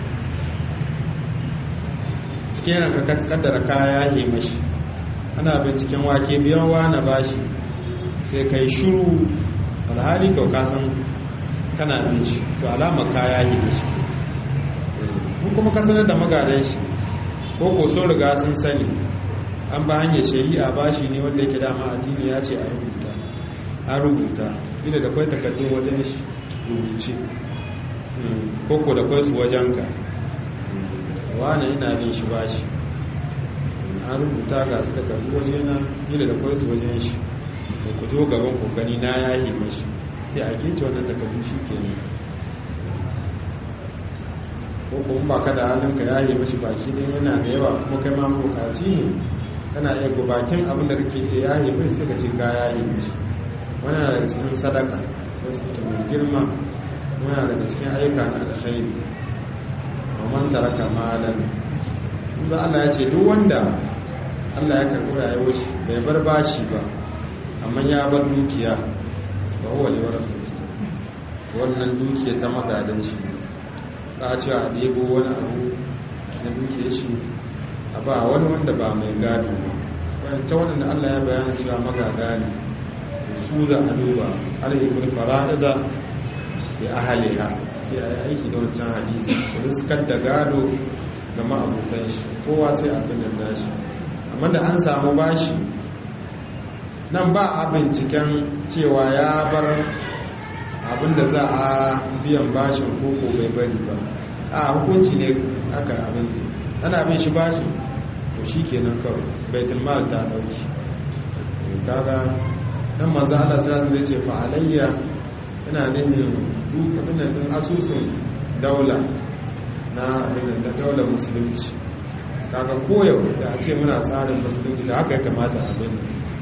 cikin yana ka kaddara kaya yi mashi ana binciken wake biyan na bashi sai kai shuru alhali kau kasan kana bin shi to alamar kaya yi mashi mun kuma kasanar da magadan shi ko ko sun riga sun sani an ba hanyar shari'a bashi ne wanda yake dama addini ya ce a rubuta an rubuta ina da kwai takardun wajen shi rubuce koko da kwai su wajenka wane ina bin shi bashi an rubuta ga su takardu waje na ina da kwai su wajen shi da ku zo gaban kokani na yahi mashi sai a kece wannan takardu shi ke ne ko kuma ba ka da halin ka yahi mashi baki ne yana da yawa kuma kai ma bukaci ne kana iya gubakin abin da kake iya yahi mai sai ka ce ga yahi mashi wani daga cikin sadaka wasu ita mai girma muna daga cikin ayyuka na alkhairi man taraka malan za Allah ya ce duk wanda Allah ya karɓi rayuwar shi bai bar bashi ba amma ya bar dukiya ba huwa ne warasati wannan dukiya ta magadan shi za a cewa a ɗebo wani abu na dukiyar shi a ba wani wanda ba mai gado ba wancan waɗanda Allah ya bayyana cewa magada ne su za a duba alhikul fara'ida bi ahaliha sai a yi aiki da wancan hadisi riskar da gado ga ma'abutan shi kowa sai abin da dashi amma da an samu bashi nan ba a binciken cewa ya bar abin da za a biyan bashin koko bai bari ba a hukunci ne aka abin ana bin shi bashi to shi kenan kawai baitul mal ta dauki kaga dan manzo Allah sallallahu alaihi wasallam ce fa alayya ina nihin abin da din asusun daula na abin da daular musulunci kaga koyau da a ce muna tsarin musulunci da haka ya kamata abin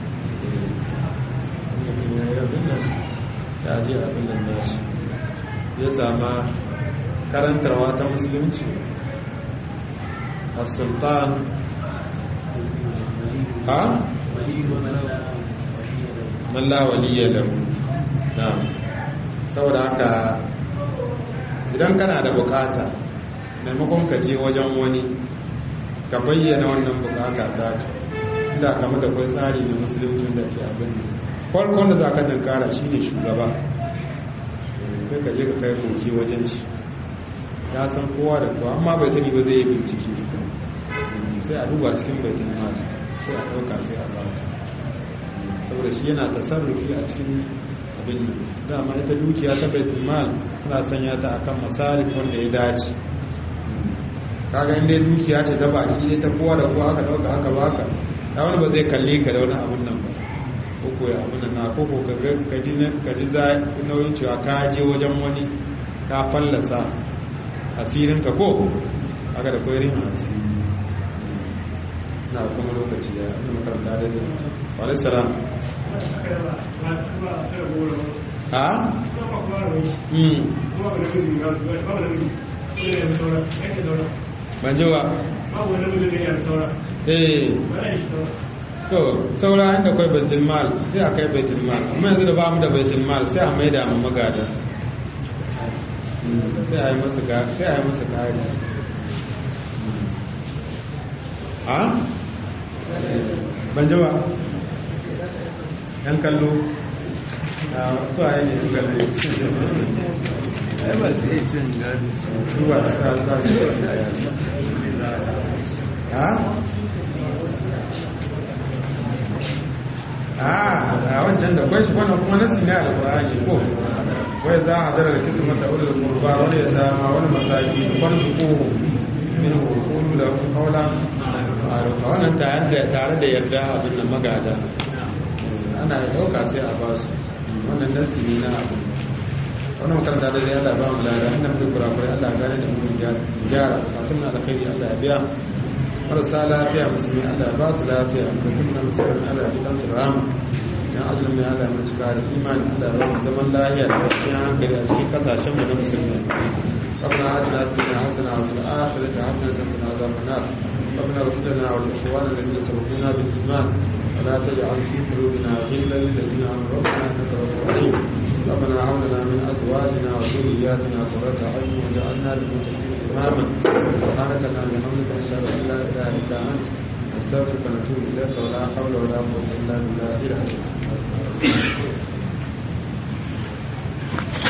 mutum ya yi abin nan ya je abin nan nashi ya sama karantarwa ta musulunci a sultan ha? malla waliyya da na saboda haka idan kana da bukata maimakon ka je wajen wani ka bayyana wannan bukata ta ka inda kama da kwai tsari na musulunci da ke abin farkon da za ka dankara shi ne shugaba sai ka je ka kai koki wajen shi ya san kowa da kowa amma bai sani ba zai yi bincike sai a duba cikin baitin mali sai a ɗauka sai a ba saboda shi yana tasarrufi a cikin abin nan dama ita dukiya ta baitul mal tana sanya ta akan masarif wanda ya dace kaga inda dukiya ce ta baki ne ta kowa da kowa aka dauka aka baka da wani ba zai kalle ka da wani abun nan ba ko ya abun nan na ko ko ka ji ka ji za nauyin cewa ka je wajen wani ka fallasa asirin ka ko aka da koyarin asiri na kuma lokaci da abin makaranta da da wani salam ha? ban ji wa? eh to saura inda kai baitul mal sai a kai baitul mal amma yanzu da ba mu da baitul mal sai a maida mu magada sai a yi masa sai a yi masa kari ha? ban ji wa? yan kallo a su a yi ne kallo ai ba su iya cin gado su ba ta sa su ha? a wancan da kwai shi wannan kuma nasi ne a alkur'ani ko wai za a dara da kisa mata ulul qurba wani ya dama wani masaki wani koho min hukulu da kaula a wannan tare da tare da yarda abin da magada ana da dauka sai a basu wannan nasi ne na abin wannan makaranta da dai Allah ba mu lada inda muke kurakurai Allah gane da mu gyara bukatun na alkhairi Allah ya biya marasa lafiya musulmi Allah ya ba su lafiya bukatun na musulmi Allah ya jikan su rama dan azumin mai Allah ya mu cika da imani Allah ya ba mu zaman lafiya da kwanciyar hankali a cikin kasashen mu na musulmi ربنا آتنا في الدنيا حسنة وفي الآخرة حسنة وقنا عذاب النار ربنا اغفر لنا ولإخواننا الذين سبقونا بالإيمان ولا تجعل في قلوبنا غلا للذين آمنوا ربنا إنك رؤوف رحيم ربنا هب لنا من أزواجنا وذرياتنا قرة أعين واجعلنا للمتقين إماما سبحانك اللهم وبحمدك نشهد أن لا إله إلا أنت نستغفرك ونتوب إليك ولا حول ولا قوة إلا بالله العلي العظيم